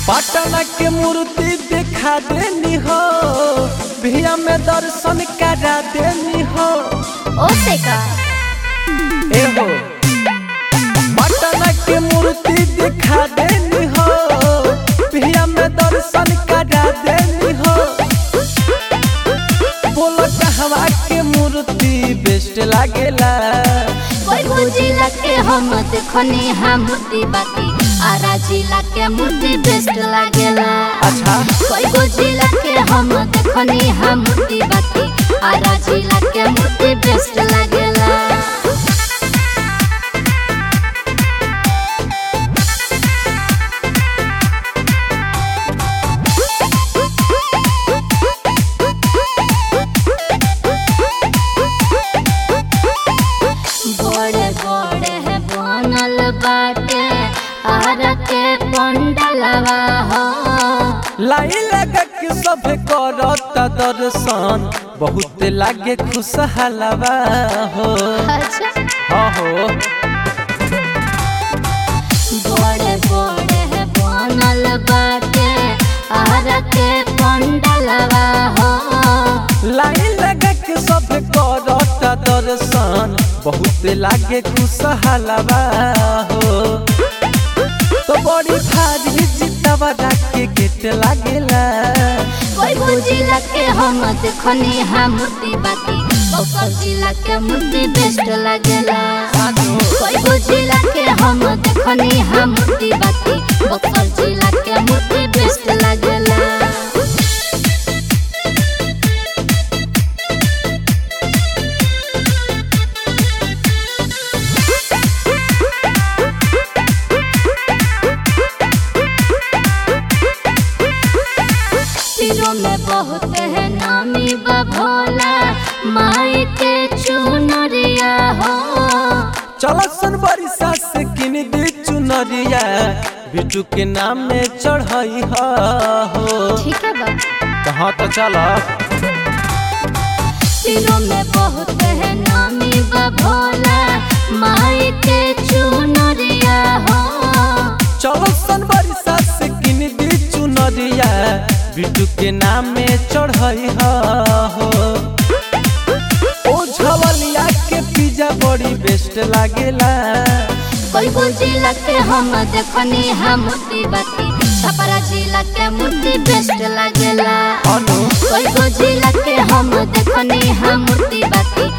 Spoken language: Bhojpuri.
पटना के मूर्ति दिखा देनी हो भिया में दर्शन करा देनी हो ओसे का ए हो पटना के मूर्ति दिखा देनी हो भिया में दर्शन करा देनी हो बोलो कहवा के मूर्ति बेस्ट लागेला कोई बुझिला के हम देखनी हा मूर्ति बाकी आरा जिला के मूर्ति बेस्ट लागेला अच्छा कोई बुझिला के हम देखनी हा मूर्ति बाकी आरा जिला के मूर्ति बेस्ट लागेला बड़े बड़े है बनल बाटे आरा के पंडलवा हो लाई लगा के सब करत दर्शन बहुत लागे खुशहालवा हो अच्छा हाँ हो बड़े बड़े है बनल बाटे आरा के पंडलवा हो लाई लगा के सब करत दर्शन बहुत लागे खुशहालवा हो तो बड़ी भारी जितवा के गेट लागेला कोई बुझिला के हम देखनी हा मूर्ति बाकी बक्सर जिला के मूर्ति बेस्ट लागेला कोई बुझिला के हम देखनी हा मूर्ति बाकी बक्सर जिला के मूर्ति बेस्ट लागेला तीरों में बहुत है नामी बभोला माई के चुनरिया हो चलो सन बरिसा से किन दी चुनरिया बिटू के नाम में चढ़ई हो ठीक है बा कहाँ तो चलो तीरों में बहुत है नामी बभोला माई के चुनरिया हो चलो सन बरिसा से किन दी चुनरिया बिटू के नाम में चढ़ई हो ओ झवलिया के पिज्जा बड़ी बेस्ट लागेला कोई जिला के हम देखनी हा मूर्ति बाती छपरा जिला के मूर्ति बेस्ट लागेला अनु कोई जिला के हम देखनी हा मूर्ति बाती